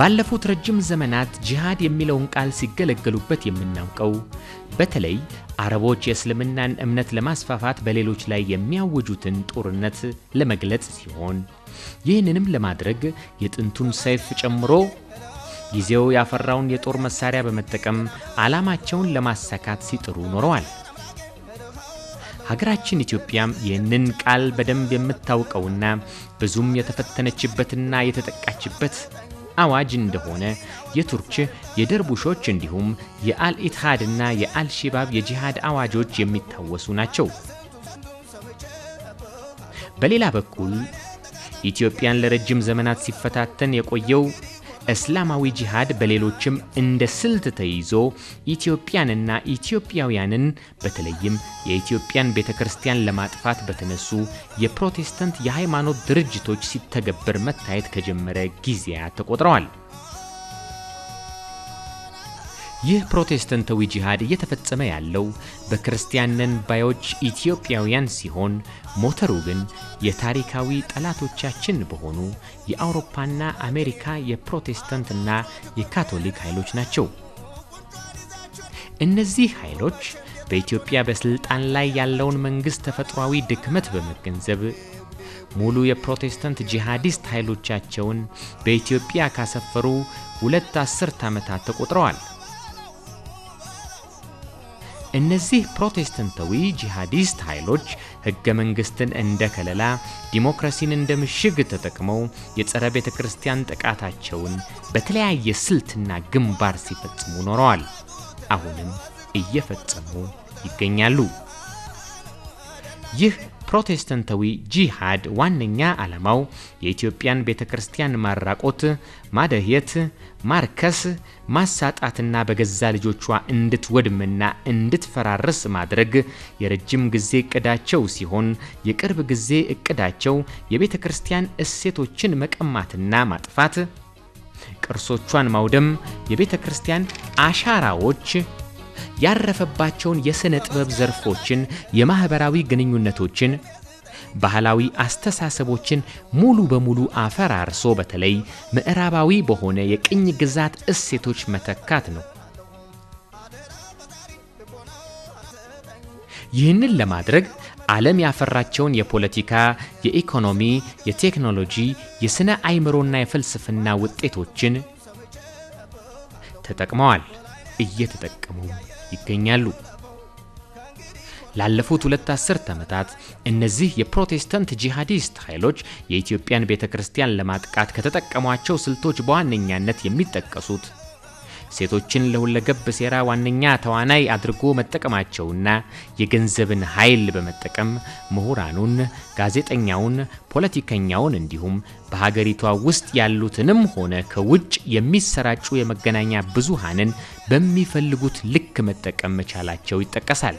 ባለፉት ረጅም ዘመናት ጂሃድ የሚለውን ቃል ሲገለገሉበት የምናውቀው በተለይ አረቦች የእስልምናን እምነት ለማስፋፋት በሌሎች ላይ የሚያውጁትን ጦርነት ለመግለጽ ሲሆን ይህንንም ለማድረግ የጥንቱን ሰይፍ ጨምሮ ጊዜው ያፈራውን የጦር መሳሪያ በመጠቀም ዓላማቸውን ለማሳካት ሲጥሩ ኖረዋል። ሀገራችን ኢትዮጵያም ይህንን ቃል በደንብ የምታውቀውና ብዙም የተፈተነችበትና የተጠቃችበት አዋጅ እንደሆነ የቱርክ የደርቡሾች እንዲሁም የአልኢትሃድና የአልሺባብ የጂሃድ አዋጆች የሚታወሱ ናቸው። በሌላ በኩል ኢትዮጵያን ለረጅም ዘመናት ሲፈታተን የቆየው እስላማዊ ጂሃድ በሌሎችም እንደ ስልት ተይዞ ኢትዮጵያንና ኢትዮጵያውያንን በተለይም የኢትዮጵያን ቤተ ክርስቲያን ለማጥፋት በተነሱ የፕሮቴስታንት የሃይማኖት ድርጅቶች ሲተገበር መታየት ከጀመረ ጊዜያት ተቆጥረዋል። ይህ ፕሮቴስታንታዊ ጂሃድ እየተፈጸመ ያለው በክርስቲያን ነን ባዮች ኢትዮጵያውያን ሲሆን ሞተሩ ግን የታሪካዊ ጠላቶቻችን በሆኑ የአውሮፓና አሜሪካ የፕሮቴስታንትና የካቶሊክ ኃይሎች ናቸው። እነዚህ ኃይሎች በኢትዮጵያ በስልጣን ላይ ያለውን መንግሥት ተፈጥሯዊ ድክመት በመገንዘብ ሙሉ የፕሮቴስታንት ጂሃዲስት ኃይሎቻቸውን በኢትዮጵያ ካሰፈሩ ሁለት አስርት ዓመታት ተቆጥረዋል። እነዚህ ፕሮቴስታንታዊ ጂሃዲስት ኃይሎች ሕገ መንግሥትን እንደ ከለላ፣ ዲሞክራሲን እንደ ምሽግ ተጠቅመው የጸረ ቤተ ክርስቲያን ጥቃታቸውን በተለያየ ስልትና ግንባር ሲፈጽሙ ኖረዋል። አሁንም እየፈጸሙ ይገኛሉ። ይህ ፕሮቴስታንታዊ ጂሃድ ዋነኛ ዓላማው የኢትዮጵያን ቤተ ክርስቲያን ማራቆት፣ ማደህየት፣ ማርከስ፣ ማሳጣትና በገዛ ልጆቿ እንድትወድምና እንድትፈራርስ ማድረግ የረጅም ጊዜ እቅዳቸው ሲሆን የቅርብ ጊዜ እቅዳቸው የቤተ ክርስቲያን እሴቶችን መቀማትና ማጥፋት፣ ቅርሶቿን ማውደም፣ የቤተ ክርስቲያን አሻራዎች ያረፈባቸውን የሥነ ጥበብ ዘርፎችን፣ የማኅበራዊ ግንኙነቶችን፣ ባህላዊ አስተሳሰቦችን ሙሉ በሙሉ አፈራርሶ በተለይ ምዕራባዊ በሆነ የቅኝ ግዛት እሴቶች መተካት ነው። ይህንን ለማድረግ ዓለም ያፈራቸውን የፖለቲካ፣ የኢኮኖሚ፣ የቴክኖሎጂ፣ የሥነ አእምሮና የፍልስፍና ውጤቶችን ተጠቅመዋል፣ እየተጠቀሙ ይገኛሉ። ላለፉት ሁለት አስርት ዓመታት እነዚህ የፕሮቴስታንት ጂሃዲስት ኃይሎች የኢትዮጵያን ቤተ ክርስቲያን ለማጥቃት ከተጠቀሟቸው ስልቶች በዋነኛነት የሚጠቀሱት ሴቶችን ለሁለገብ ሴራ ዋነኛ ተዋናይ አድርጎ መጠቀማቸውና የገንዘብን ኃይል በመጠቀም ምሁራኑን፣ ጋዜጠኛውን፣ ፖለቲከኛውን እንዲሁም በሀገሪቷ ውስጥ ያሉትንም ሆነ ከውጭ የሚሰራጩ የመገናኛ ብዙሃንን በሚፈልጉት ልክ መጠቀም መቻላቸው ይጠቀሳል።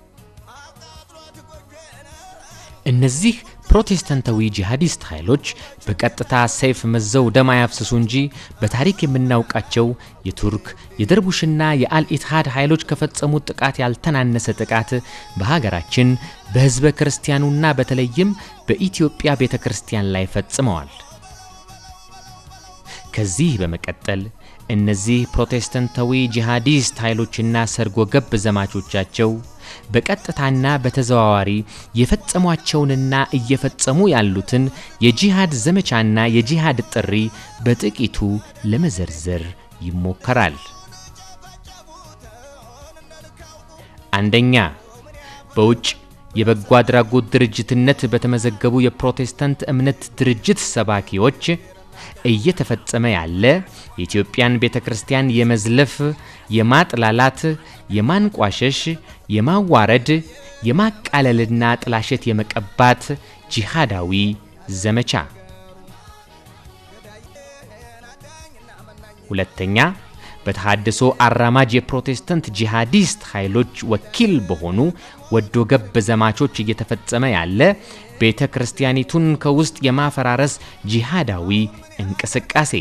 እነዚህ ፕሮቴስታንታዊ ጂሃዲስት ኃይሎች በቀጥታ ሰይፍ መዘው ደም አያፍስሱ እንጂ በታሪክ የምናውቃቸው የቱርክ የደርቡሽና የአልኢትሃድ ኃይሎች ከፈጸሙት ጥቃት ያልተናነሰ ጥቃት በሀገራችን በሕዝበ ክርስቲያኑና በተለይም በኢትዮጵያ ቤተ ክርስቲያን ላይ ፈጽመዋል። ከዚህ በመቀጠል እነዚህ ፕሮቴስታንታዊ ጂሃዲስት ኃይሎችና ሰርጎ ገብ ዘማቾቻቸው በቀጥታና በተዘዋዋሪ የፈጸሟቸውንና እየፈጸሙ ያሉትን የጂሃድ ዘመቻና የጂሃድ ጥሪ በጥቂቱ ለመዘርዘር ይሞከራል። አንደኛ፣ በውጭ የበጎ አድራጎት ድርጅትነት በተመዘገቡ የፕሮቴስታንት እምነት ድርጅት ሰባኪዎች እየተፈጸመ ያለ የኢትዮጵያን ቤተ ክርስቲያን የመዝለፍ፣ የማጥላላት፣ የማንቋሸሽ፣ የማዋረድ፣ የማቃለልና ጥላሸት የመቀባት ጂሃዳዊ ዘመቻ። ሁለተኛ በተሃድሶ አራማጅ የፕሮቴስታንት ጂሃዲስት ኃይሎች ወኪል በሆኑ ወዶ ገብ ዘማቾች እየተፈጸመ ያለ ቤተ ክርስቲያኒቱን ከውስጥ የማፈራረስ ጂሃዳዊ እንቅስቃሴ።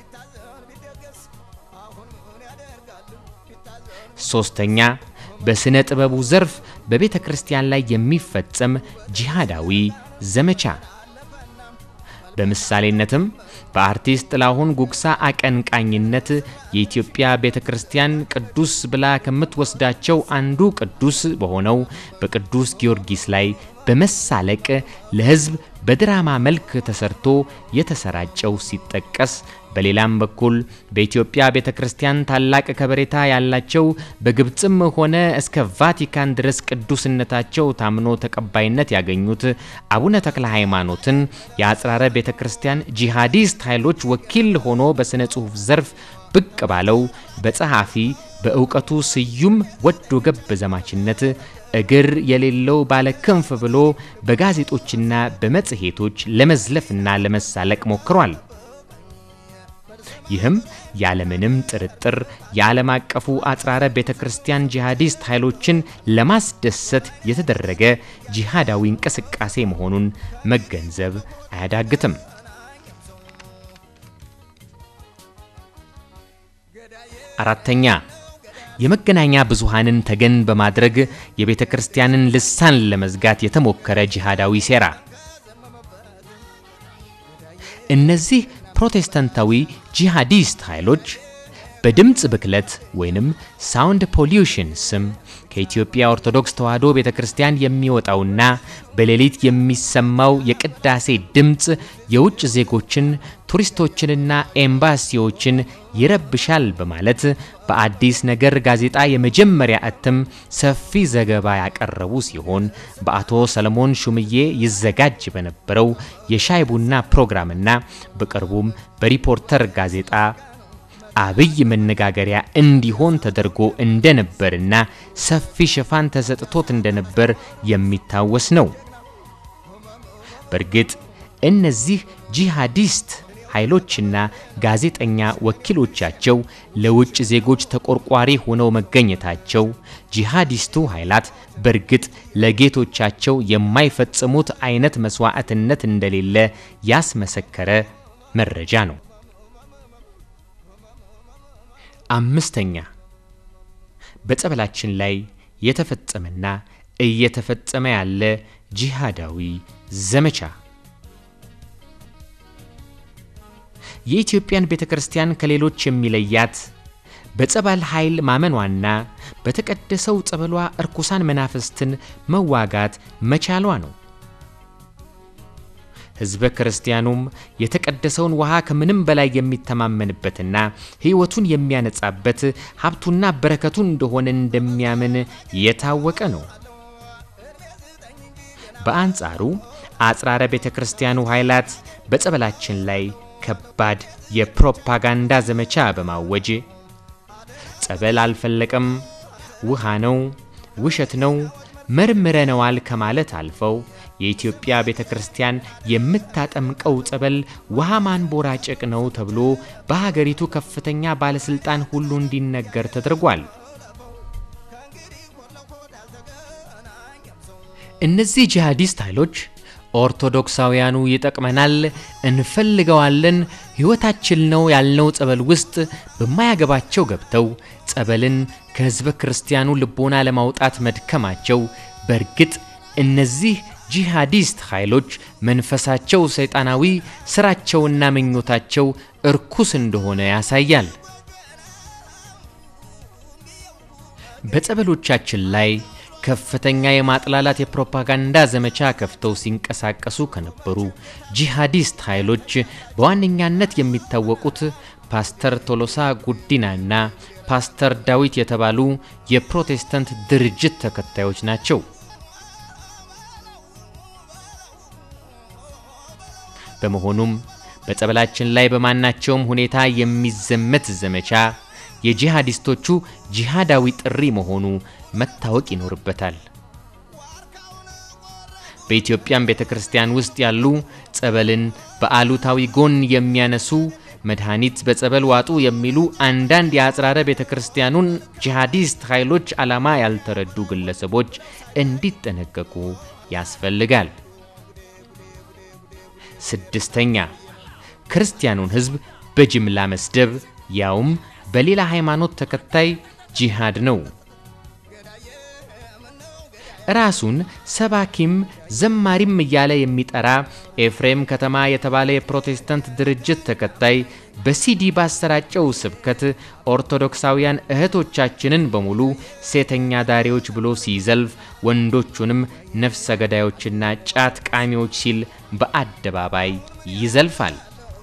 ሶስተኛ በሥነ ጥበቡ ዘርፍ በቤተ ክርስቲያን ላይ የሚፈጸም ጂሃዳዊ ዘመቻ። በምሳሌነትም በአርቲስት ጥላሁን ጉግሳ አቀንቃኝነት የኢትዮጵያ ቤተ ክርስቲያን ቅዱስ ብላ ከምትወስዳቸው አንዱ ቅዱስ በሆነው በቅዱስ ጊዮርጊስ ላይ በመሳለቅ ለሕዝብ በድራማ መልክ ተሰርቶ የተሰራጨው ሲጠቀስ በሌላም በኩል በኢትዮጵያ ቤተ ክርስቲያን ታላቅ ከበሬታ ያላቸው በግብፅም ሆነ እስከ ቫቲካን ድረስ ቅዱስነታቸው ታምኖ ተቀባይነት ያገኙት አቡነ ተክለ ሃይማኖትን የአጽራረ ቤተ ክርስቲያን ጂሃዲስት ኃይሎች ወኪል ሆኖ በሥነ ጽሑፍ ዘርፍ ብቅ ባለው በጸሐፊ በእውቀቱ ስዩም ወዶ ገብ ዘማችነት እግር የሌለው ባለ ክንፍ ብሎ በጋዜጦችና በመጽሔቶች ለመዝለፍና ለመሳለቅ ሞክሯል። ይህም ያለምንም ጥርጥር የዓለም አቀፉ አጽራረ ቤተ ክርስቲያን ጂሃዲስት ኃይሎችን ለማስደሰት የተደረገ ጂሃዳዊ እንቅስቃሴ መሆኑን መገንዘብ አያዳግትም። አራተኛ የመገናኛ ብዙሃንን ተገን በማድረግ የቤተ ክርስቲያንን ልሳን ለመዝጋት የተሞከረ ጂሃዳዊ ሴራ። እነዚህ ፕሮቴስታንታዊ ጂሃዲስት ኃይሎች በድምፅ ብክለት ወይንም ሳውንድ ፖሊዩሽን ስም ከኢትዮጵያ ኦርቶዶክስ ተዋሕዶ ቤተ ክርስቲያን የሚወጣውና በሌሊት የሚሰማው የቅዳሴ ድምፅ የውጭ ዜጎችን ቱሪስቶችንና ኤምባሲዎችን ይረብሻል በማለት በአዲስ ነገር ጋዜጣ የመጀመሪያ እትም ሰፊ ዘገባ ያቀረቡ ሲሆን በአቶ ሰለሞን ሹምዬ ይዘጋጅ በነበረው የሻይ ቡና ፕሮግራምና በቅርቡም በሪፖርተር ጋዜጣ አብይ መነጋገሪያ እንዲሆን ተደርጎ እንደነበርና ሰፊ ሽፋን ተሰጥቶት እንደነበር የሚታወስ ነው። በእርግጥ እነዚህ ጂሃዲስት ኃይሎችና ጋዜጠኛ ወኪሎቻቸው ለውጭ ዜጎች ተቆርቋሪ ሆነው መገኘታቸው ጂሃዲስቱ ኃይላት በእርግጥ ለጌቶቻቸው የማይፈጽሙት አይነት መስዋዕትነት እንደሌለ ያስመሰከረ መረጃ ነው። አምስተኛ በጸበላችን ላይ የተፈጸመና እየተፈጸመ ያለ ጂሃዳዊ ዘመቻ የኢትዮጵያን ቤተ ክርስቲያን ከሌሎች የሚለያት በጸበል ኃይል ማመኗና በተቀደሰው ጸበሏ እርኩሳን መናፍስትን መዋጋት መቻሏ ነው። ሕዝበ ክርስቲያኑም የተቀደሰውን ውሃ ከምንም በላይ የሚተማመንበትና ሕይወቱን የሚያነጻበት ሀብቱና በረከቱ እንደሆነ እንደሚያምን የታወቀ ነው። በአንጻሩ አጽራረ ቤተ ክርስቲያኑ ኃይላት በጸበላችን ላይ ከባድ የፕሮፓጋንዳ ዘመቻ በማወጅ ጸበል አልፈለቀም፣ ውሃ ነው፣ ውሸት ነው፣ መርምረነዋል ከማለት አልፈው የኢትዮጵያ ቤተ ክርስቲያን የምታጠምቀው ጸበል ውሃ ማንቦራጨቅ ነው ተብሎ በሀገሪቱ ከፍተኛ ባለስልጣን ሁሉ እንዲነገር ተደርጓል። እነዚህ ጂሃዲስት ኃይሎች ኦርቶዶክሳውያኑ ይጠቅመናል፣ እንፈልገዋለን፣ ሕይወታችን ነው ያልነው ጸበል ውስጥ በማያገባቸው ገብተው ጸበልን ከሕዝበ ክርስቲያኑ ልቦና ለማውጣት መድከማቸው በእርግጥ እነዚህ ጂሃዲስት ኃይሎች መንፈሳቸው ሰይጣናዊ፣ ስራቸውና ምኞታቸው እርኩስ እንደሆነ ያሳያል። በጸበሎቻችን ላይ ከፍተኛ የማጥላላት የፕሮፓጋንዳ ዘመቻ ከፍተው ሲንቀሳቀሱ ከነበሩ ጂሃዲስት ኃይሎች በዋነኛነት የሚታወቁት ፓስተር ቶሎሳ ጉዲናና ፓስተር ዳዊት የተባሉ የፕሮቴስታንት ድርጅት ተከታዮች ናቸው። በመሆኑም በጸበላችን ላይ በማናቸውም ሁኔታ የሚዘመት ዘመቻ የጂሃዲስቶቹ ጂሃዳዊ ጥሪ መሆኑ መታወቅ ይኖርበታል። በኢትዮጵያም ቤተ ክርስቲያን ውስጥ ያሉ ጸበልን በአሉታዊ ጎን የሚያነሱ መድኃኒት በጸበል ዋጡ የሚሉ አንዳንድ የአጽራረ ቤተ ክርስቲያኑን ጂሃዲስት ኃይሎች ዓላማ ያልተረዱ ግለሰቦች እንዲጠነቀቁ ያስፈልጋል። ስድስተኛ ክርስቲያኑን ሕዝብ በጅምላ መስደብ ያውም በሌላ ሃይማኖት ተከታይ ጂሃድ ነው። ራሱን ሰባኪም ዘማሪም እያለ የሚጠራ ኤፍሬም ከተማ የተባለ የፕሮቴስታንት ድርጅት ተከታይ በሲዲ ባሰራጨው ስብከት ኦርቶዶክሳውያን እህቶቻችንን በሙሉ ሴተኛ ዳሪዎች ብሎ ሲዘልፍ ወንዶቹንም ነፍሰ ገዳዮችና ጫት ቃሚዎች ሲል በአደባባይ ይዘልፋል።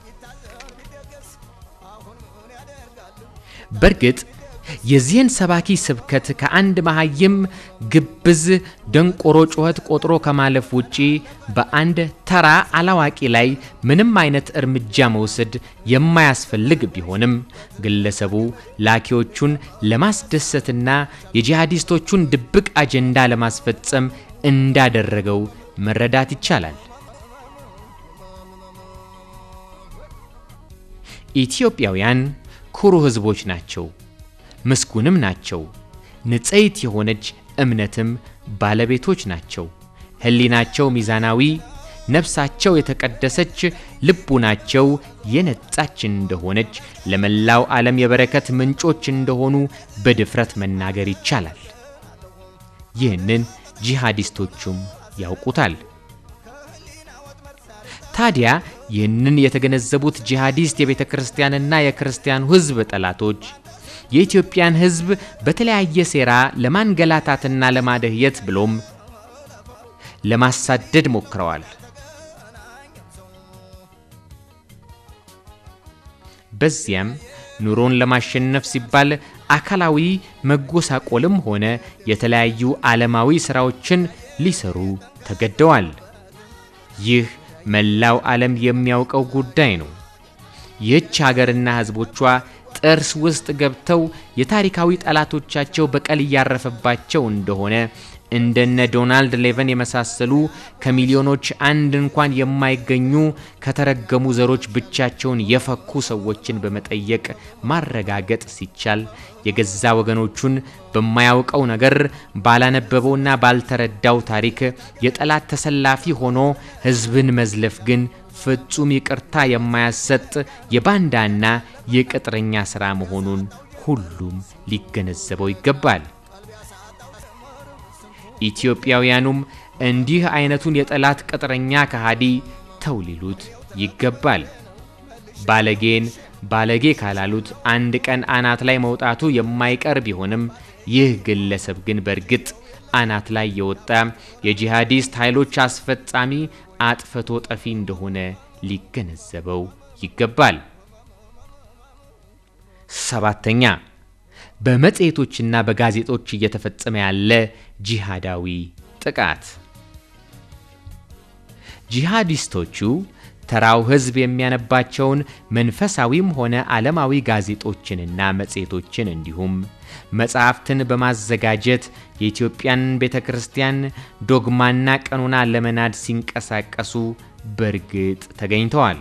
በእርግጥ የዚህን ሰባኪ ስብከት ከአንድ መሃይም ግብዝ ደንቆሮ ጩኸት ቆጥሮ ከማለፍ ውጪ በአንድ ተራ አላዋቂ ላይ ምንም አይነት እርምጃ መውሰድ የማያስፈልግ ቢሆንም ግለሰቡ ላኪዎቹን ለማስደሰትና የጂሃዲስቶቹን ድብቅ አጀንዳ ለማስፈጸም እንዳደረገው መረዳት ይቻላል። ኢትዮጵያውያን ኩሩ ሕዝቦች ናቸው። ምስጉንም ናቸው። ንጽሕት የሆነች እምነትም ባለቤቶች ናቸው። ሕሊናቸው ሚዛናዊ፣ ነፍሳቸው የተቀደሰች፣ ልቡናቸው የነጻች እንደሆነች ለመላው ዓለም የበረከት ምንጮች እንደሆኑ በድፍረት መናገር ይቻላል። ይህንን ጂሃዲስቶቹም ያውቁታል። ታዲያ ይህንን የተገነዘቡት ጂሃዲስት የቤተ ክርስቲያንና የክርስቲያኑ ሕዝብ ጠላቶች የኢትዮጵያን ሕዝብ በተለያየ ሴራ ለማንገላታትና ለማደህየት ብሎም ለማሳደድ ሞክረዋል። በዚያም ኑሮን ለማሸነፍ ሲባል አካላዊ መጎሳቆልም ሆነ የተለያዩ ዓለማዊ ሥራዎችን ሊሰሩ ተገደዋል። ይህ መላው ዓለም የሚያውቀው ጉዳይ ነው። ይህች ሀገርና ሕዝቦቿ ጥርስ ውስጥ ገብተው የታሪካዊ ጠላቶቻቸው በቀል እያረፈባቸው እንደሆነ እንደነ ዶናልድ ሌቨን የመሳሰሉ ከሚሊዮኖች አንድ እንኳን የማይገኙ ከተረገሙ ዘሮች ብቻቸውን የፈኩ ሰዎችን በመጠየቅ ማረጋገጥ ሲቻል የገዛ ወገኖቹን በማያውቀው ነገር ባላነበበውና ባልተረዳው ታሪክ የጠላት ተሰላፊ ሆኖ ሕዝብን መዝለፍ ግን ፍጹም ይቅርታ የማያሰጥ የባንዳና የቅጥረኛ ሥራ መሆኑን ሁሉም ሊገነዘበው ይገባል። ኢትዮጵያውያኑም እንዲህ አይነቱን የጠላት ቅጥረኛ ከሃዲ ተው ሊሉት ይገባል። ባለጌን ባለጌ ካላሉት አንድ ቀን አናት ላይ መውጣቱ የማይቀር ቢሆንም ይህ ግለሰብ ግን በእርግጥ አናት ላይ የወጣ የጂሃዲስት ኃይሎች አስፈጻሚ አጥፍቶ ጠፊ እንደሆነ ሊገነዘበው ይገባል። ሰባተኛ በመጽሔቶችና በጋዜጦች እየተፈጸመ ያለ ጂሃዳዊ ጥቃት። ጂሃዲስቶቹ ተራው ሕዝብ የሚያነባቸውን መንፈሳዊም ሆነ ዓለማዊ ጋዜጦችንና መጽሔቶችን እንዲሁም መጻሕፍትን በማዘጋጀት የኢትዮጵያን ቤተ ክርስቲያን ዶግማና ቀኖና ለመናድ ሲንቀሳቀሱ በእርግጥ ተገኝተዋል።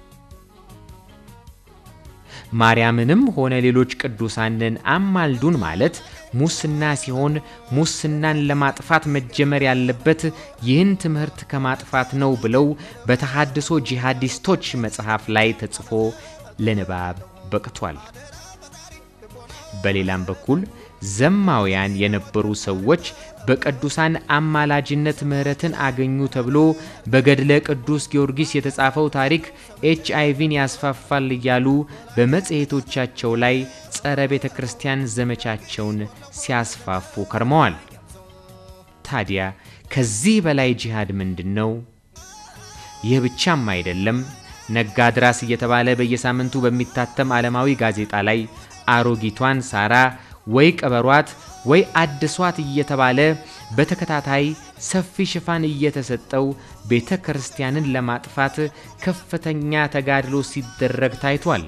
ማርያምንም ሆነ ሌሎች ቅዱሳንን አማልዱን ማለት ሙስና ሲሆን ሙስናን ለማጥፋት መጀመር ያለበት ይህን ትምህርት ከማጥፋት ነው ብለው በተሃድሶ ጂሃዲስቶች መጽሐፍ ላይ ተጽፎ ለንባብ በቅቷል። በሌላም በኩል ዘማውያን የነበሩ ሰዎች በቅዱሳን አማላጅነት ምሕረትን አገኙ ተብሎ በገድለ ቅዱስ ጊዮርጊስ የተጻፈው ታሪክ ኤች አይቪን ያስፋፋል እያሉ በመጽሔቶቻቸው ላይ ጸረ ቤተ ክርስቲያን ዘመቻቸውን ሲያስፋፉ ከርመዋል። ታዲያ ከዚህ በላይ ጂሃድ ምንድን ነው? ይህ ብቻም አይደለም። ነጋድራስ እየተባለ በየሳምንቱ በሚታተም ዓለማዊ ጋዜጣ ላይ አሮጊቷን ሳራ ወይ ቀበሯት ወይ አድሷት እየተባለ በተከታታይ ሰፊ ሽፋን እየተሰጠው ቤተ ክርስቲያንን ለማጥፋት ከፍተኛ ተጋድሎ ሲደረግ ታይቷል።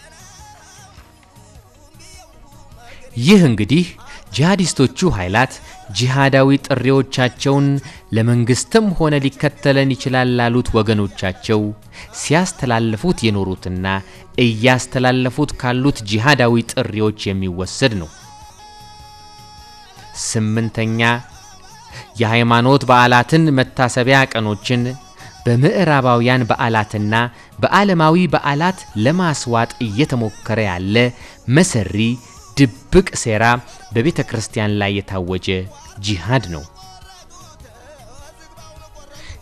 ይህ እንግዲህ ጂሃዲስቶቹ ኃይላት ጂሃዳዊ ጥሪዎቻቸውን ለመንግስትም ሆነ ሊከተለን ይችላል ላሉት ወገኖቻቸው ሲያስተላልፉት የኖሩትና እያስተላለፉት ካሉት ጂሃዳዊ ጥሪዎች የሚወሰድ ነው። ስምንተኛ የሃይማኖት በዓላትን መታሰቢያ ቀኖችን በምዕራባውያን በዓላትና በዓለማዊ በዓላት ለማስዋጥ እየተሞከረ ያለ መሰሪ ድብቅ ሴራ በቤተ ክርስቲያን ላይ የታወጀ ጂሃድ ነው።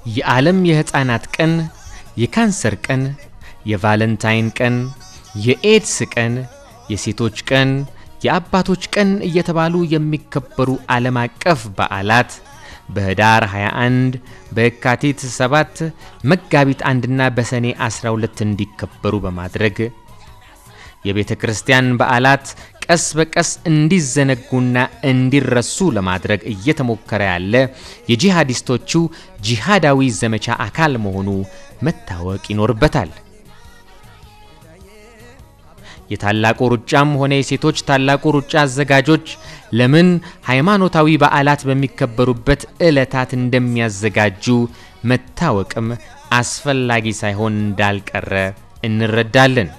የዓለም የሕፃናት ቀን፣ የካንሰር ቀን፣ የቫለንታይን ቀን፣ የኤድስ ቀን፣ የሴቶች ቀን፣ የአባቶች ቀን እየተባሉ የሚከበሩ ዓለም አቀፍ በዓላት በህዳር 21 በየካቲት 7 መጋቢት አንድና በሰኔ 12 እንዲከበሩ በማድረግ የቤተ ክርስቲያን በዓላት ቀስ በቀስ እንዲዘነጉና እንዲረሱ ለማድረግ እየተሞከረ ያለ የጂሃዲስቶቹ ጂሃዳዊ ዘመቻ አካል መሆኑ መታወቅ ይኖርበታል። የታላቁ ሩጫም ሆነ የሴቶች ታላቁ ሩጫ አዘጋጆች ለምን ሃይማኖታዊ በዓላት በሚከበሩበት ዕለታት እንደሚያዘጋጁ መታወቅም አስፈላጊ ሳይሆን እንዳልቀረ እንረዳለን።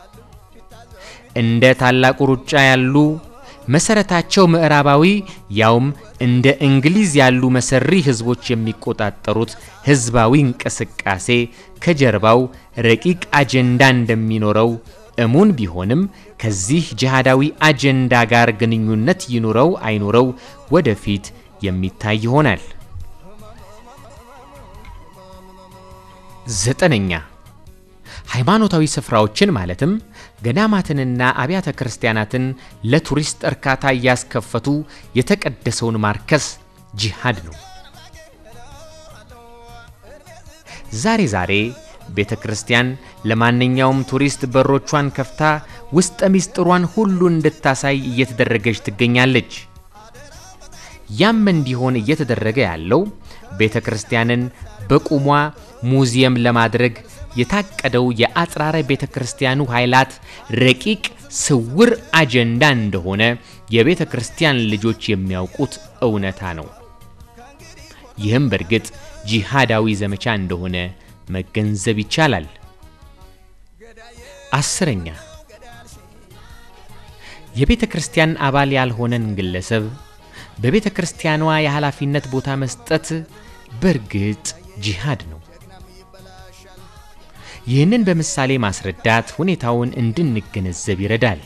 እንደ ታላቁ ሩጫ ያሉ መሰረታቸው ምዕራባዊ ያውም እንደ እንግሊዝ ያሉ መሰሪ ህዝቦች የሚቆጣጠሩት ህዝባዊ እንቅስቃሴ ከጀርባው ረቂቅ አጀንዳ እንደሚኖረው እሙን ቢሆንም ከዚህ ጂሃዳዊ አጀንዳ ጋር ግንኙነት ይኑረው አይኑረው ወደፊት የሚታይ ይሆናል። ዘጠነኛ ሃይማኖታዊ ስፍራዎችን ማለትም ገዳማትንና አብያተ ክርስቲያናትን ለቱሪስት እርካታ እያስከፈቱ የተቀደሰውን ማርከስ ጂሃድ ነው። ዛሬ ዛሬ ቤተ ክርስቲያን ለማንኛውም ቱሪስት በሮቿን ከፍታ ውስጠ ሚስጥሯን ሁሉ እንድታሳይ እየተደረገች ትገኛለች። ያም እንዲሆን እየተደረገ ያለው ቤተ ክርስቲያንን በቁሟ ሙዚየም ለማድረግ የታቀደው የአጽራረ ቤተ ክርስቲያኑ ኃይላት ረቂቅ ስውር አጀንዳ እንደሆነ የቤተ ክርስቲያን ልጆች የሚያውቁት እውነታ ነው። ይህም በእርግጥ ጂሃዳዊ ዘመቻ እንደሆነ መገንዘብ ይቻላል። አስረኛ የቤተ ክርስቲያን አባል ያልሆነን ግለሰብ በቤተ ክርስቲያኗ የኃላፊነት ቦታ መስጠት በእርግጥ ጂሃድ ነው። ይህንን በምሳሌ ማስረዳት ሁኔታውን እንድንገነዘብ ይረዳል።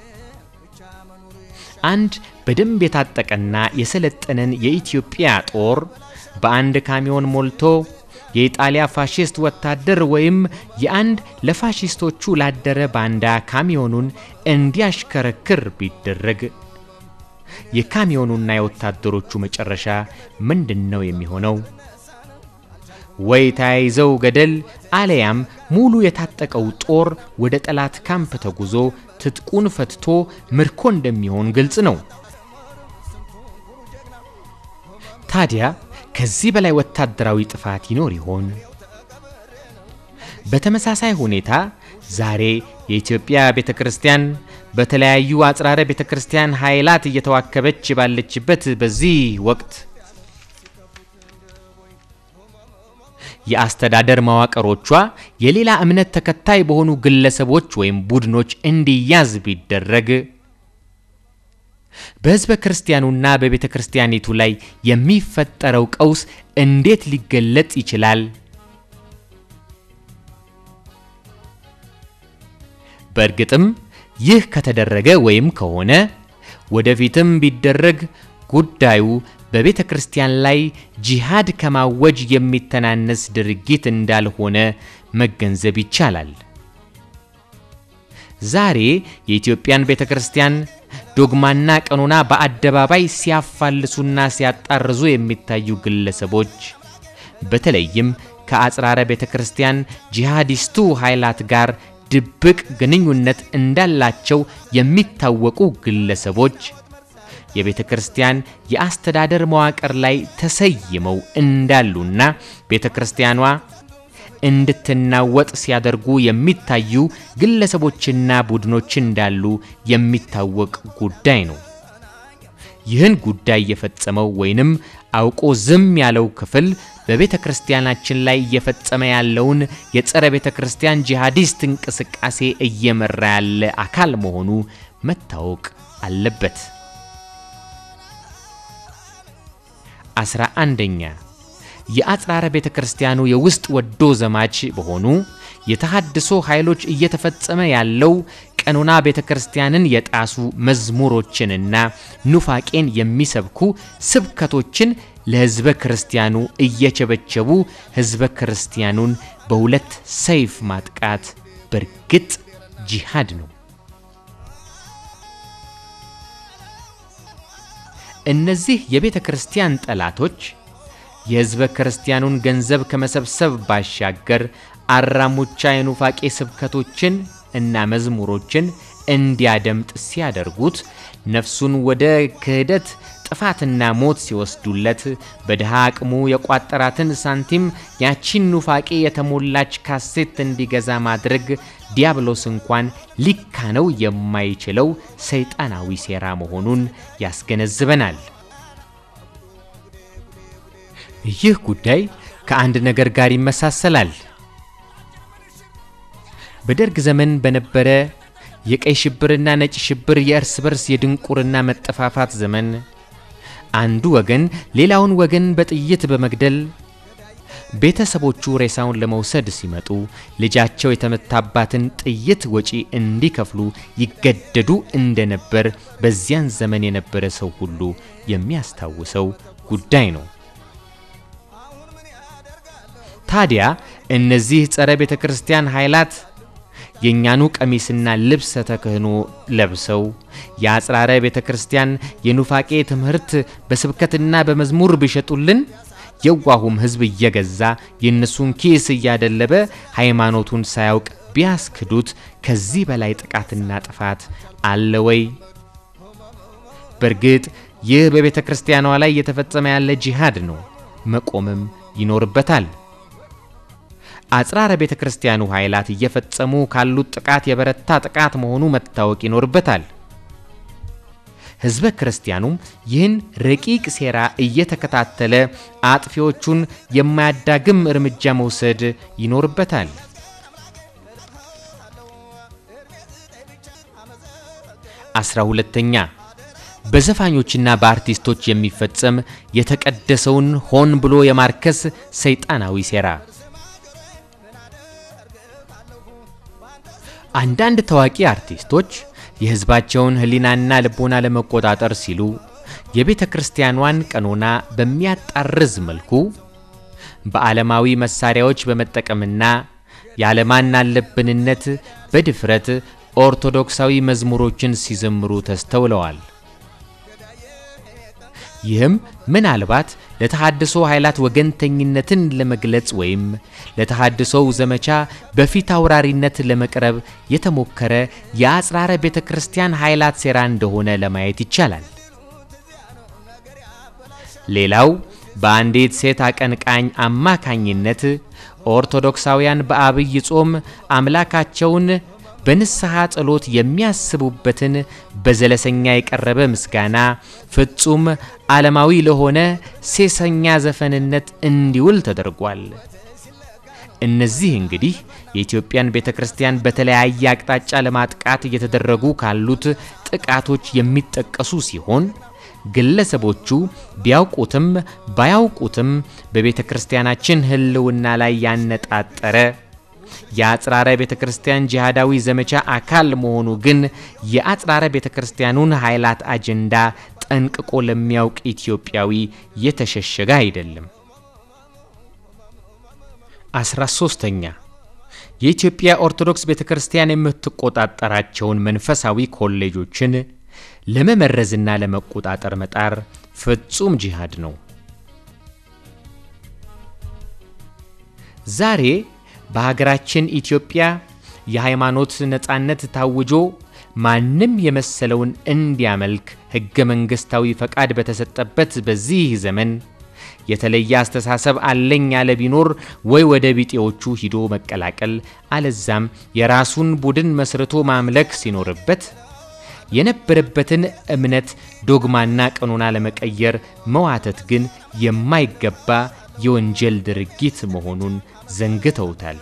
አንድ በደንብ የታጠቀና የሰለጠነን የኢትዮጵያ ጦር በአንድ ካሚዮን ሞልቶ የኢጣሊያ ፋሽስት ወታደር ወይም የአንድ ለፋሽስቶቹ ላደረ ባንዳ ካሚዮኑን እንዲያሽከረክር ቢደረግ የካሚዮኑና የወታደሮቹ መጨረሻ ምንድን ነው የሚሆነው? ወይ ተያይዘው ገደል አለያም ሙሉ የታጠቀው ጦር ወደ ጠላት ካምፕ ተጉዞ ትጥቁን ፈትቶ ምርኮ እንደሚሆን ግልጽ ነው። ታዲያ ከዚህ በላይ ወታደራዊ ጥፋት ይኖር ይሆን? በተመሳሳይ ሁኔታ ዛሬ የኢትዮጵያ ቤተ ክርስቲያን በተለያዩ አጽራረ ቤተ ክርስቲያን ኃይላት እየተዋከበች ባለችበት በዚህ ወቅት የአስተዳደር መዋቅሮቿ የሌላ እምነት ተከታይ በሆኑ ግለሰቦች ወይም ቡድኖች እንዲያዝ ቢደረግ በሕዝበ ክርስቲያኑና በቤተ ክርስቲያኒቱ ላይ የሚፈጠረው ቀውስ እንዴት ሊገለጽ ይችላል? በእርግጥም ይህ ከተደረገ ወይም ከሆነ ወደፊትም ቢደረግ ጉዳዩ በቤተ ክርስቲያን ላይ ጂሃድ ከማወጅ የሚተናነስ ድርጊት እንዳልሆነ መገንዘብ ይቻላል። ዛሬ የኢትዮጵያን ቤተ ክርስቲያን ዶግማና ቀኖና በአደባባይ ሲያፋልሱና ሲያጣርዙ የሚታዩ ግለሰቦች በተለይም ከአጽራረ ቤተ ክርስቲያን ጂሃዲስቱ ኃይላት ጋር ድብቅ ግንኙነት እንዳላቸው የሚታወቁ ግለሰቦች የቤተ ክርስቲያን የአስተዳደር መዋቅር ላይ ተሰይመው እንዳሉና ቤተ ክርስቲያኗ እንድትናወጥ ሲያደርጉ የሚታዩ ግለሰቦችና ቡድኖች እንዳሉ የሚታወቅ ጉዳይ ነው። ይህን ጉዳይ የፈጸመው ወይንም አውቆ ዝም ያለው ክፍል በቤተ ክርስቲያናችን ላይ እየፈጸመ ያለውን የጸረ ቤተ ክርስቲያን ጂሃዲስት እንቅስቃሴ እየመራ ያለ አካል መሆኑ መታወቅ አለበት። አስራ አንደኛ የአጽራረ ቤተ ክርስቲያኑ የውስጥ ወዶ ዘማች በሆኑ የተሃድሶ ኃይሎች እየተፈጸመ ያለው የቀኖና ቤተ ክርስቲያንን የጣሱ መዝሙሮችንና ኑፋቄን የሚሰብኩ ስብከቶችን ለሕዝበ ክርስቲያኑ እየቸበቸቡ ሕዝበ ክርስቲያኑን በሁለት ሰይፍ ማጥቃት በርግጥ ጂሃድ ነው። እነዚህ የቤተ ክርስቲያን ጠላቶች የሕዝበ ክርስቲያኑን ገንዘብ ከመሰብሰብ ባሻገር አራሙቻ የኑፋቄ ስብከቶችን እና መዝሙሮችን እንዲያደምጥ ሲያደርጉት ነፍሱን ወደ ክህደት ጥፋትና ሞት ሲወስዱለት በድሃ አቅሙ የቋጠራትን ሳንቲም ያቺን ኑፋቄ የተሞላች ካሴት እንዲገዛ ማድረግ ዲያብሎስ እንኳን ሊካነው የማይችለው ሰይጣናዊ ሴራ መሆኑን ያስገነዝበናል። ይህ ጉዳይ ከአንድ ነገር ጋር ይመሳሰላል። በደርግ ዘመን በነበረ የቀይ ሽብርና ነጭ ሽብር የእርስ በርስ የድንቁርና መጠፋፋት ዘመን አንዱ ወገን ሌላውን ወገን በጥይት በመግደል ቤተሰቦቹ ሬሳውን ለመውሰድ ሲመጡ ልጃቸው የተመታባትን ጥይት ወጪ እንዲከፍሉ ይገደዱ እንደነበር በዚያን ዘመን የነበረ ሰው ሁሉ የሚያስታውሰው ጉዳይ ነው። ታዲያ እነዚህ ጸረ ቤተ ክርስቲያን ኃይላት የእኛኑ ቀሚስና ልብሰ ተክህኖ ለብሰው የአጽራረ ቤተ ክርስቲያን የኑፋቄ ትምህርት በስብከትና በመዝሙር ቢሸጡልን የዋሁም ሕዝብ እየገዛ የእነሱን ኪስ እያደለበ ሃይማኖቱን ሳያውቅ ቢያስክዱት ከዚህ በላይ ጥቃትና ጥፋት አለ ወይ? በእርግጥ ይህ በቤተ ክርስቲያኗ ላይ እየተፈጸመ ያለ ጂሃድ ነው፣ መቆምም ይኖርበታል። አጽራረ ቤተ ክርስቲያኑ ኃይላት እየፈጸሙ ካሉት ጥቃት የበረታ ጥቃት መሆኑ መታወቅ ይኖርበታል። ሕዝበ ክርስቲያኑም ይህን ረቂቅ ሴራ እየተከታተለ አጥፊዎቹን የማያዳግም እርምጃ መውሰድ ይኖርበታል። አስራ ሁለተኛ በዘፋኞችና በአርቲስቶች የሚፈጸም የተቀደሰውን ሆን ብሎ የማርከስ ሰይጣናዊ ሴራ አንዳንድ ታዋቂ አርቲስቶች የሕዝባቸውን ሕሊናና ልቦና ለመቆጣጠር ሲሉ የቤተ ክርስቲያኗን ቀኖና በሚያጣርዝ መልኩ በዓለማዊ መሳሪያዎች በመጠቀምና ያለማን አለብንነት በድፍረት ኦርቶዶክሳዊ መዝሙሮችን ሲዘምሩ ተስተውለዋል። ይህም ምናልባት ለተሃድሶ ኃይላት ወገንተኝነትን ለመግለጽ ወይም ለተሃድሶው ዘመቻ በፊት አውራሪነት ለመቅረብ የተሞከረ የአጽራረ ቤተ ክርስቲያን ኃይላት ሴራ እንደሆነ ለማየት ይቻላል። ሌላው በአንዲት ሴት አቀንቃኝ አማካኝነት ኦርቶዶክሳውያን በአብይ ጾም አምላካቸውን በንስሐ ጸሎት የሚያስቡበትን በዘለሰኛ የቀረበ ምስጋና ፍጹም ዓለማዊ ለሆነ ሴሰኛ ዘፈንነት እንዲውል ተደርጓል። እነዚህ እንግዲህ የኢትዮጵያን ቤተ ክርስቲያን በተለያየ አቅጣጫ ለማጥቃት እየተደረጉ ካሉት ጥቃቶች የሚጠቀሱ ሲሆን ግለሰቦቹ ቢያውቁትም ባያውቁትም በቤተ ክርስቲያናችን ሕልውና ላይ ያነጣጠረ የአጽራረ ቤተ ክርስቲያን ጂሃዳዊ ዘመቻ አካል መሆኑ ግን የአጽራረ ቤተ ክርስቲያኑን ኃይላት አጀንዳ ጠንቅቆ ለሚያውቅ ኢትዮጵያዊ የተሸሸገ አይደለም። አስራ ሶስተኛ የኢትዮጵያ ኦርቶዶክስ ቤተ ክርስቲያን የምትቆጣጠራቸውን መንፈሳዊ ኮሌጆችን ለመመረዝና ለመቆጣጠር መጣር ፍጹም ጂሃድ ነው። ዛሬ በሀገራችን ኢትዮጵያ የሃይማኖት ነጻነት ታውጆ ማንም የመሰለውን እንዲያመልክ ሕገ መንግሥታዊ ፈቃድ በተሰጠበት በዚህ ዘመን የተለየ አስተሳሰብ አለኝ ያለ ቢኖር ወይ ወደ ቢጤዎቹ ሂዶ መቀላቀል አለዛም የራሱን ቡድን መስርቶ ማምለክ ሲኖርበት የነበረበትን እምነት ዶግማና ቀኖና ለመቀየር መዋተት ግን የማይገባ የወንጀል ድርጊት መሆኑን ዘንግተውታል።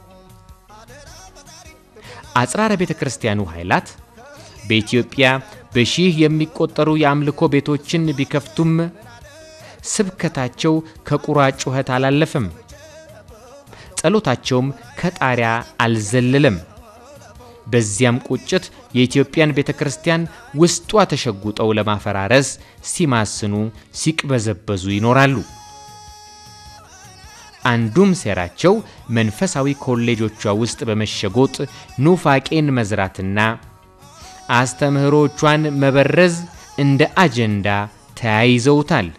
አጽራረ ቤተ ክርስቲያኑ ኃይላት በኢትዮጵያ በሺህ የሚቆጠሩ የአምልኮ ቤቶችን ቢከፍቱም ስብከታቸው ከቁራ ጩኸት አላለፈም። ጸሎታቸውም ከጣሪያ አልዘለለም። በዚያም ቁጭት የኢትዮጵያን ቤተ ክርስቲያን ውስጧ ተሸጉጠው ለማፈራረስ ሲማስኑ፣ ሲቅበዘበዙ ይኖራሉ። አንዱም ሴራቸው መንፈሳዊ ኮሌጆቿ ውስጥ በመሸጎጥ ኑፋቄን መዝራትና አስተምህሮቿን መበረዝ እንደ አጀንዳ ተያይዘውታል።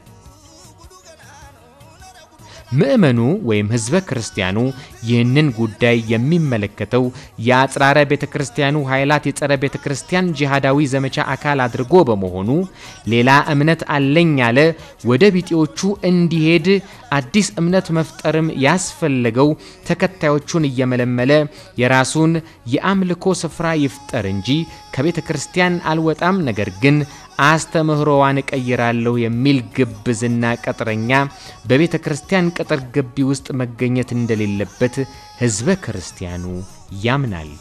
ምዕመኑ ወይም ሕዝበ ክርስቲያኑ ይህንን ጉዳይ የሚመለከተው የአጽራረ ቤተ ክርስቲያኑ ኃይላት የጸረ ቤተ ክርስቲያን ጂሃዳዊ ዘመቻ አካል አድርጎ በመሆኑ ሌላ እምነት አለኝ ያለ ወደ ቢጤዎቹ እንዲሄድ አዲስ እምነት መፍጠርም ያስፈለገው ተከታዮቹን እየመለመለ የራሱን የአምልኮ ስፍራ ይፍጠር እንጂ ከቤተ ክርስቲያን አልወጣም፣ ነገር ግን አስተምህሮዋን እቀይራለሁ የሚል ግብዝና ቀጥረኛ በቤተ ክርስቲያን ቅጥር ግቢ ውስጥ መገኘት እንደሌለበት ሕዝበ ክርስቲያኑ ያምናል።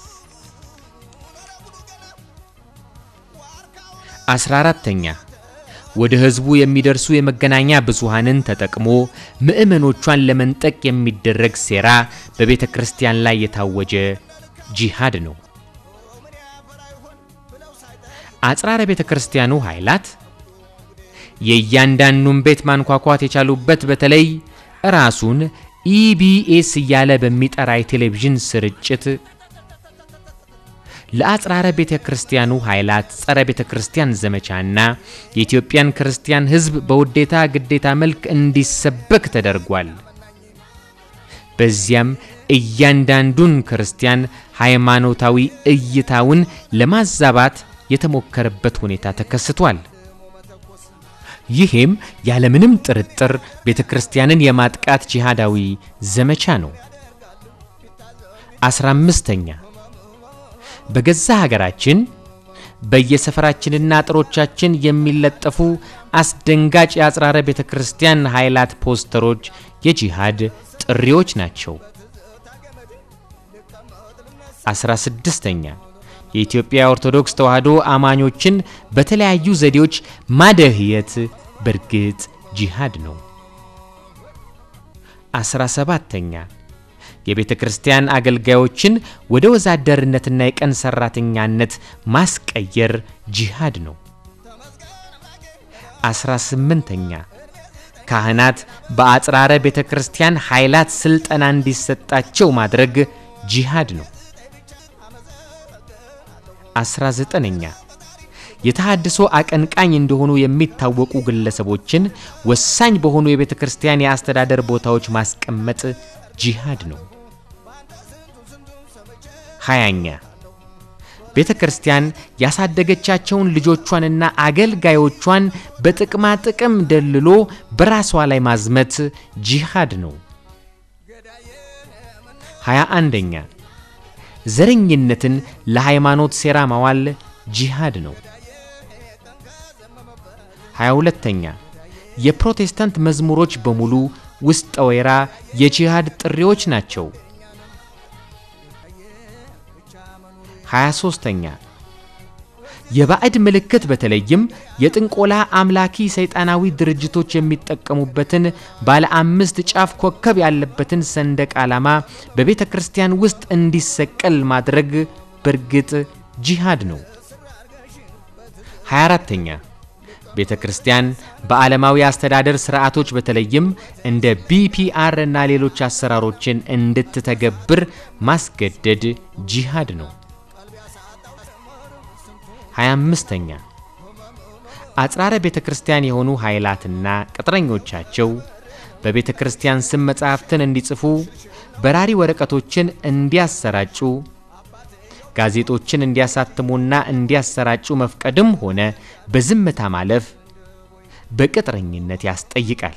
አስራ አራተኛ ወደ ሕዝቡ የሚደርሱ የመገናኛ ብዙሃንን ተጠቅሞ ምዕመኖቿን ለመንጠቅ የሚደረግ ሴራ በቤተ ክርስቲያን ላይ የታወጀ ጂሃድ ነው። አጽራረ ቤተ ክርስቲያኑ ኃይላት የእያንዳንዱን ቤት ማንኳኳት የቻሉበት በተለይ ራሱን ኢቢኤስ እያለ በሚጠራ የቴሌቪዥን ስርጭት ለአጽራረ ቤተ ክርስቲያኑ ኃይላት ጸረ ቤተ ክርስቲያን ዘመቻና የኢትዮጵያን ክርስቲያን ሕዝብ በውዴታ ግዴታ መልክ እንዲሰበክ ተደርጓል። በዚያም እያንዳንዱን ክርስቲያን ሃይማኖታዊ እይታውን ለማዛባት የተሞከረበት ሁኔታ ተከስቷል። ይህም ያለምንም ጥርጥር ቤተ ክርስቲያንን የማጥቃት ጂሃዳዊ ዘመቻ ነው። አስራ አምስተኛ በገዛ ሀገራችን በየሰፈራችንና አጥሮቻችን የሚለጠፉ አስደንጋጭ የአጽራረ ቤተ ክርስቲያን ኃይላት ፖስተሮች የጂሃድ ጥሪዎች ናቸው። አስራ ስድስተኛ የኢትዮጵያ ኦርቶዶክስ ተዋሕዶ አማኞችን በተለያዩ ዘዴዎች ማደህየት በእርግጥ ጂሃድ ነው። አስራ ሰባተኛ የቤተ ክርስቲያን አገልጋዮችን ወደ ወዛደርነትና የቀን ሰራተኛነት ማስቀየር ጂሃድ ነው። አስራ ስምንተኛ ካህናት በአጽራረ ቤተ ክርስቲያን ኃይላት ስልጠና እንዲሰጣቸው ማድረግ ጂሃድ ነው። አስራ ዘጠነኛ የተሃድሶ አቀንቃኝ እንደሆኑ የሚታወቁ ግለሰቦችን ወሳኝ በሆኑ የቤተ ክርስቲያን የአስተዳደር ቦታዎች ማስቀመጥ ጂሃድ ነው። ሃያኛ ቤተ ክርስቲያን ያሳደገቻቸውን ልጆቿንና አገልጋዮቿን በጥቅማ ጥቅም ደልሎ በራሷ ላይ ማዝመት ጂሃድ ነው። ሃያ አንደኛ ዘረኝነትን ለሃይማኖት ሴራ ማዋል ጂሃድ ነው። ሃያ ሁለተኛ የፕሮቴስታንት መዝሙሮች በሙሉ ውስጠ ወይራ የጂሃድ ጥሪዎች ናቸው። ሃያ ሦስተኛ የባዕድ ምልክት በተለይም የጥንቆላ አምላኪ ሰይጣናዊ ድርጅቶች የሚጠቀሙበትን ባለ አምስት ጫፍ ኮከብ ያለበትን ሰንደቅ ዓላማ በቤተ ክርስቲያን ውስጥ እንዲሰቀል ማድረግ በእርግጥ ጂሃድ ነው። 24ተኛ ቤተ ክርስቲያን በዓለማዊ አስተዳደር ስርዓቶች በተለይም እንደ ቢፒአር እና ሌሎች አሰራሮችን እንድትተገብር ማስገደድ ጂሃድ ነው። 25ኛ አጽራረ ቤተ ክርስቲያን የሆኑ ኃይላትና ቅጥረኞቻቸው በቤተ ክርስቲያን ስም መጻሕፍትን እንዲጽፉ፣ በራሪ ወረቀቶችን እንዲያሰራጩ፣ ጋዜጦችን እንዲያሳትሙና እንዲያሰራጩ መፍቀድም ሆነ በዝምታ ማለፍ በቅጥረኝነት ያስጠይቃል።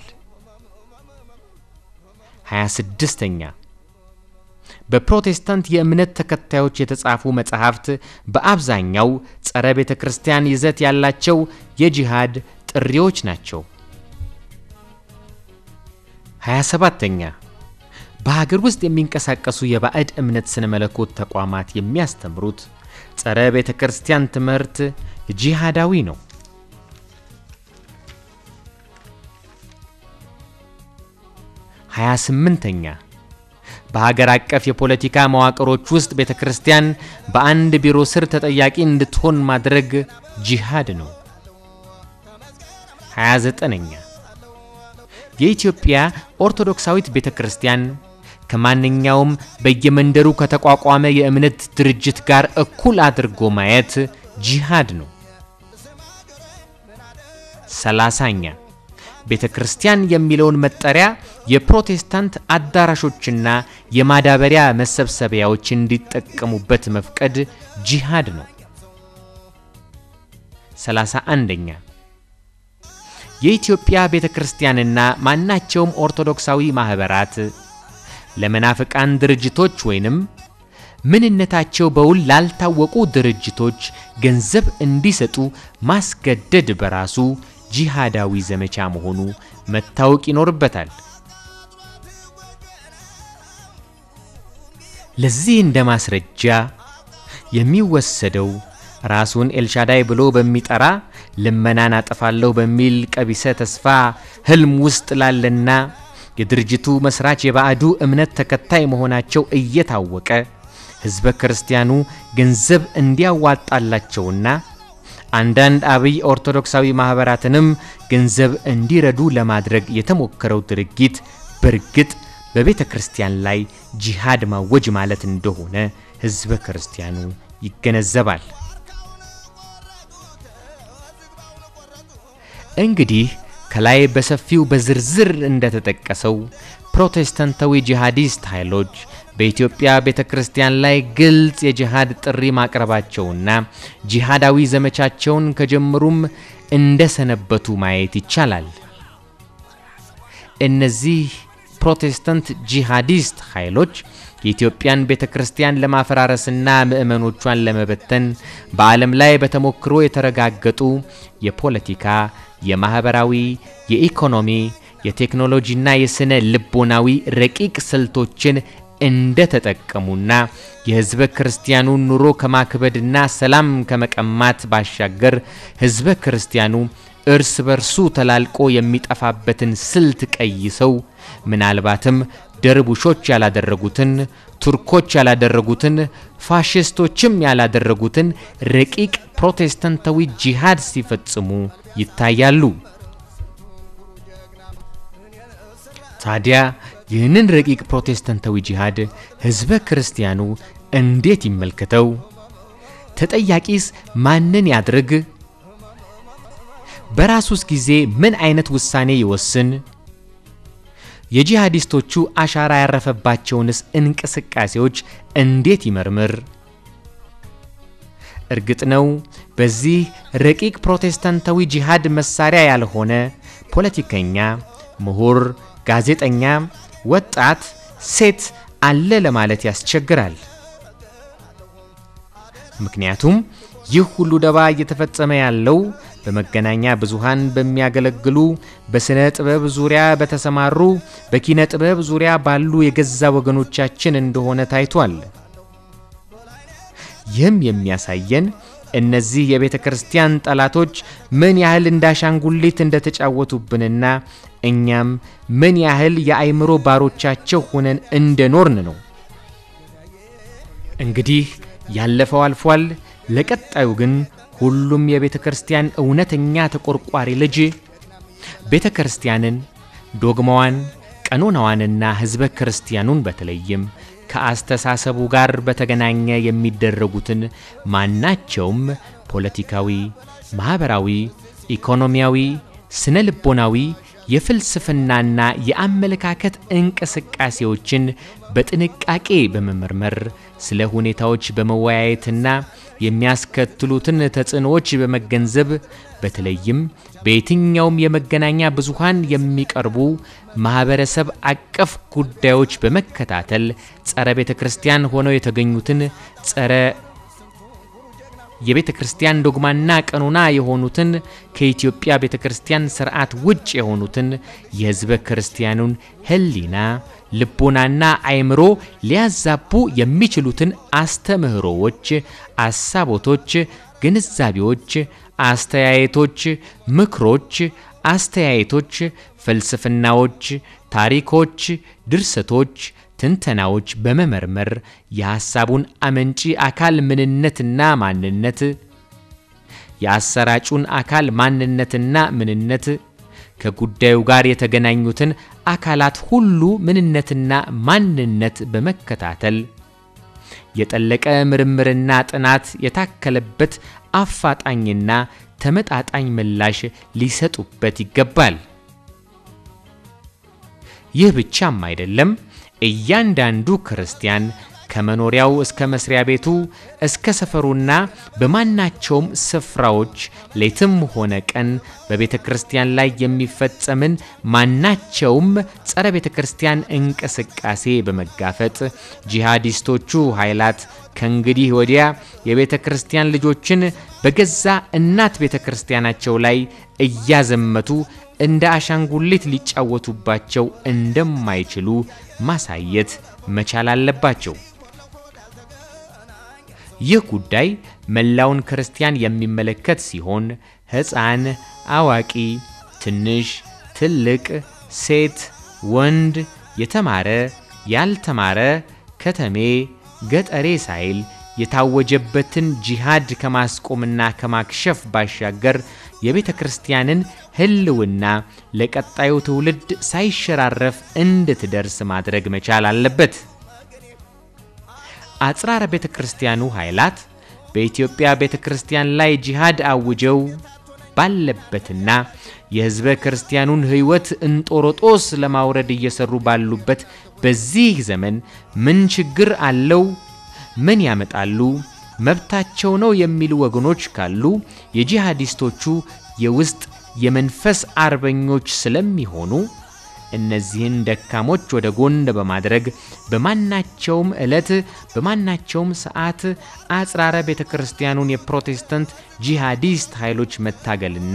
26ኛ በፕሮቴስታንት የእምነት ተከታዮች የተጻፉ መጻሕፍት በአብዛኛው ጸረ ቤተ ክርስቲያን ይዘት ያላቸው የጂሃድ ጥሪዎች ናቸው። 27ተኛ በሀገር ውስጥ የሚንቀሳቀሱ የባዕድ እምነት ስነ መለኮት ተቋማት የሚያስተምሩት ጸረ ቤተ ክርስቲያን ትምህርት ጂሃዳዊ ነው። 28ተኛ በሀገር አቀፍ የፖለቲካ መዋቅሮች ውስጥ ቤተ ክርስቲያን በአንድ ቢሮ ስር ተጠያቂ እንድትሆን ማድረግ ጂሃድ ነው። 29ኛ የኢትዮጵያ ኦርቶዶክሳዊት ቤተ ክርስቲያን ከማንኛውም በየመንደሩ ከተቋቋመ የእምነት ድርጅት ጋር እኩል አድርጎ ማየት ጂሃድ ነው። ሰላሳኛ ቤተ ክርስቲያን የሚለውን መጠሪያ የፕሮቴስታንት አዳራሾችና የማዳበሪያ መሰብሰቢያዎች እንዲጠቀሙበት መፍቀድ ጂሃድ ነው። ሰላሳ አንደኛ የኢትዮጵያ ቤተ ክርስቲያንና ማናቸውም ኦርቶዶክሳዊ ማኅበራት ለመናፍቃን ድርጅቶች ወይንም ምንነታቸው በውል ላልታወቁ ድርጅቶች ገንዘብ እንዲሰጡ ማስገደድ በራሱ ጂሃዳዊ ዘመቻ መሆኑ መታወቅ ይኖርበታል። ለዚህ እንደ ማስረጃ የሚወሰደው ራሱን ኤልሻዳይ ብሎ በሚጠራ ልመናን አጠፋለሁ በሚል ቀቢሰ ተስፋ ህልም ውስጥ ላለና የድርጅቱ መስራች የባዕዱ እምነት ተከታይ መሆናቸው እየታወቀ ሕዝበ ክርስቲያኑ ገንዘብ እንዲያዋጣላቸውና አንዳንድ አብይ ኦርቶዶክሳዊ ማኅበራትንም ገንዘብ እንዲረዱ ለማድረግ የተሞከረው ድርጊት በእርግጥ በቤተ ክርስቲያን ላይ ጂሃድ ማወጅ ማለት እንደሆነ ሕዝበ ክርስቲያኑ ይገነዘባል። እንግዲህ ከላይ በሰፊው በዝርዝር እንደተጠቀሰው ፕሮቴስታንታዊ ጂሃዲስት ኃይሎች በኢትዮጵያ ቤተ ክርስቲያን ላይ ግልጽ የጂሃድ ጥሪ ማቅረባቸውና ጂሃዳዊ ዘመቻቸውን ከጀመሩም እንደሰነበቱ ማየት ይቻላል። እነዚህ ፕሮቴስታንት ጂሃዲስት ኃይሎች የኢትዮጵያን ቤተ ክርስቲያን ለማፈራረስና ምዕመኖቿን ለመበተን በዓለም ላይ በተሞክሮ የተረጋገጡ የፖለቲካ፣ የማኅበራዊ፣ የኢኮኖሚ፣ የቴክኖሎጂና የሥነ ልቦናዊ ረቂቅ ስልቶችን እንደተጠቀሙና የሕዝበ ክርስቲያኑን ኑሮ ከማክበድና ሰላም ከመቀማት ባሻገር ሕዝበ ክርስቲያኑ እርስ በርሱ ተላልቆ የሚጠፋበትን ስልት ቀይሰው ምናልባትም ደርቡሾች ያላደረጉትን፣ ቱርኮች ያላደረጉትን፣ ፋሽስቶችም ያላደረጉትን ረቂቅ ፕሮቴስታንታዊ ጂሃድ ሲፈጽሙ ይታያሉ። ታዲያ ይህንን ረቂቅ ፕሮቴስታንታዊ ጂሃድ ሕዝበ ክርስቲያኑ እንዴት ይመልከተው? ተጠያቂስ ማንን ያድርግ? በራሱስ ጊዜ ምን አይነት ውሳኔ ይወስን? የጂሃዲስቶቹ አሻራ ያረፈባቸውንስ እንቅስቃሴዎች እንዴት ይመርምር? እርግጥ ነው በዚህ ረቂቅ ፕሮቴስታንታዊ ጂሃድ መሳሪያ ያልሆነ ፖለቲከኛ፣ ምሁር፣ ጋዜጠኛ፣ ወጣት፣ ሴት አለ ለማለት ያስቸግራል። ምክንያቱም ይህ ሁሉ ደባ እየተፈጸመ ያለው በመገናኛ ብዙሃን በሚያገለግሉ በሥነ ጥበብ ዙሪያ በተሰማሩ በኪነ ጥበብ ዙሪያ ባሉ የገዛ ወገኖቻችን እንደሆነ ታይቷል። ይህም የሚያሳየን እነዚህ የቤተ ክርስቲያን ጠላቶች ምን ያህል እንዳሻንጉሊት እንደተጫወቱብንና እኛም ምን ያህል የአይምሮ ባሮቻቸው ሆነን እንደኖርን ነው። እንግዲህ ያለፈው አልፏል። ለቀጣዩ ግን ሁሉም የቤተ ክርስቲያን እውነተኛ ተቆርቋሪ ልጅ ቤተ ክርስቲያንን፣ ዶግማዋን፣ ቀኖናዋንና ሕዝበ ክርስቲያኑን በተለይም ከአስተሳሰቡ ጋር በተገናኘ የሚደረጉትን ማናቸውም ፖለቲካዊ፣ ማኅበራዊ፣ ኢኮኖሚያዊ፣ ስነ ልቦናዊ የፍልስፍናና የአመለካከት እንቅስቃሴዎችን በጥንቃቄ በመመርመር ስለ ሁኔታዎች በመወያየትና የሚያስከትሉትን ተጽዕኖዎች በመገንዘብ በተለይም በየትኛውም የመገናኛ ብዙሃን የሚቀርቡ ማኅበረሰብ አቀፍ ጉዳዮች በመከታተል ጸረ ቤተ ክርስቲያን ሆነው የተገኙትን ጸረ የቤተ ክርስቲያን ዶግማና ቀኖና የሆኑትን ከኢትዮጵያ ቤተ ክርስቲያን ስርዓት ውጭ የሆኑትን የሕዝበ ክርስቲያኑን ሕሊና ልቦናና አእምሮ ሊያዛቡ የሚችሉትን አስተምህሮዎች፣ አሳቦቶች፣ ግንዛቤዎች፣ አስተያየቶች፣ ምክሮች፣ አስተያየቶች፣ ፍልስፍናዎች፣ ታሪኮች፣ ድርሰቶች፣ ትንተናዎች በመመርመር የሐሳቡን አመንጪ አካል ምንነትና ማንነት፣ የአሰራጩን አካል ማንነትና ምንነት፣ ከጉዳዩ ጋር የተገናኙትን አካላት ሁሉ ምንነትና ማንነት በመከታተል የጠለቀ ምርምርና ጥናት የታከለበት አፋጣኝና ተመጣጣኝ ምላሽ ሊሰጡበት ይገባል። ይህ ብቻም አይደለም። እያንዳንዱ ክርስቲያን ከመኖሪያው እስከ መስሪያ ቤቱ እስከ ሰፈሩና በማናቸውም ስፍራዎች ሌትም ሆነ ቀን በቤተ ክርስቲያን ላይ የሚፈጸምን ማናቸውም ጸረ ቤተ ክርስቲያን እንቅስቃሴ በመጋፈጥ ጂሃዲስቶቹ ኃይላት ከእንግዲህ ወዲያ የቤተ ክርስቲያን ልጆችን በገዛ እናት ቤተ ክርስቲያናቸው ላይ እያዘመቱ እንደ አሻንጉሊት ሊጫወቱባቸው እንደማይችሉ ማሳየት መቻል አለባቸው። ይህ ጉዳይ መላውን ክርስቲያን የሚመለከት ሲሆን ሕፃን፣ አዋቂ፣ ትንሽ፣ ትልቅ፣ ሴት፣ ወንድ፣ የተማረ፣ ያልተማረ፣ ከተሜ፣ ገጠሬ ሳይል የታወጀበትን ጂሃድ ከማስቆምና ከማክሸፍ ባሻገር የቤተ ክርስቲያንን ሕልውና ለቀጣዩ ትውልድ ሳይሸራረፍ እንድትደርስ ማድረግ መቻል አለበት። አጽራረ ቤተ ክርስቲያኑ ኃይላት በኢትዮጵያ ቤተ ክርስቲያን ላይ ጂሃድ አውጀው ባለበትና የሕዝበ ክርስቲያኑን ሕይወት እንጦሮጦስ ለማውረድ እየሰሩ ባሉበት በዚህ ዘመን ምን ችግር አለው? ምን ያመጣሉ? መብታቸው ነው የሚሉ ወገኖች ካሉ የጂሃዲስቶቹ የውስጥ የመንፈስ አርበኞች ስለሚሆኑ እነዚህን ደካሞች ወደ ጎን በማድረግ በማናቸውም ዕለት በማናቸውም ሰዓት አጽራረ ቤተ ክርስቲያኑን የፕሮቴስታንት ጂሃዲስት ኃይሎች መታገልና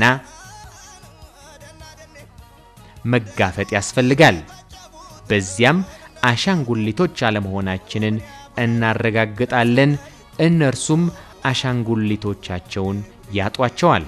መጋፈጥ ያስፈልጋል። በዚያም አሻንጉሊቶች አለመሆናችንን እናረጋግጣለን። እነርሱም አሻንጉሊቶቻቸውን ያጧቸዋል።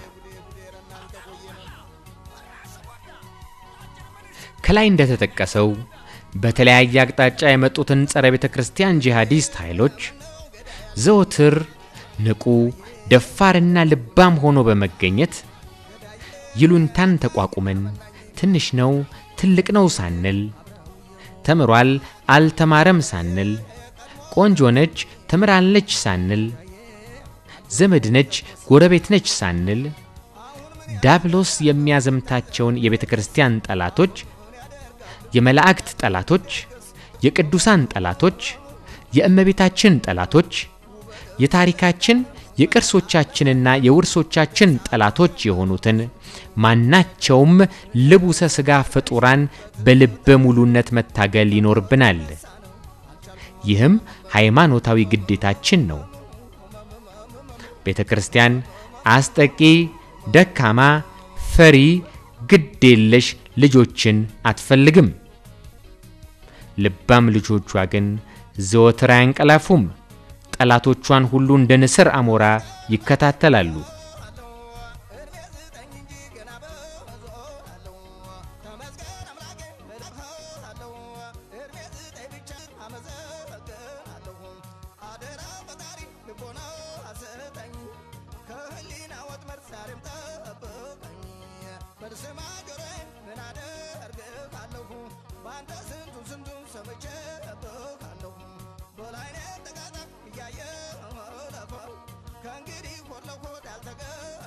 ከላይ እንደተጠቀሰው በተለያየ አቅጣጫ የመጡትን ጸረ ቤተ ክርስቲያን ጂሃዲስት ኃይሎች ዘወትር ንቁ፣ ደፋርና ልባም ሆኖ በመገኘት ይሉንታን ተቋቁመን ትንሽ ነው ትልቅ ነው ሳንል፣ ተምሯል አልተማረም ሳንል፣ ቆንጆ ነች ተምራለች ሳንል፣ ዘመድ ነች ጎረቤት ነች ሳንል ዳብሎስ የሚያዘምታቸውን የቤተ ክርስቲያን ጠላቶች የመላእክት ጠላቶች፣ የቅዱሳን ጠላቶች፣ የእመቤታችን ጠላቶች፣ የታሪካችን የቅርሶቻችንና የውርሶቻችን ጠላቶች የሆኑትን ማናቸውም ልቡሰ ሥጋ ፍጡራን በልበ ሙሉነት መታገል ይኖርብናል። ይህም ሃይማኖታዊ ግዴታችን ነው። ቤተ ክርስቲያን አስጠቂ፣ ደካማ፣ ፈሪ፣ ግዴለሽ ልጆችን አትፈልግም። ልባም ልጆቿ ግን ዘወትር አያንቀላፉም። ጠላቶቿን ሁሉ እንደ ንስር አሞራ ይከታተላሉ። ከእንግዲህ ሆድ ለሆድ አልተገ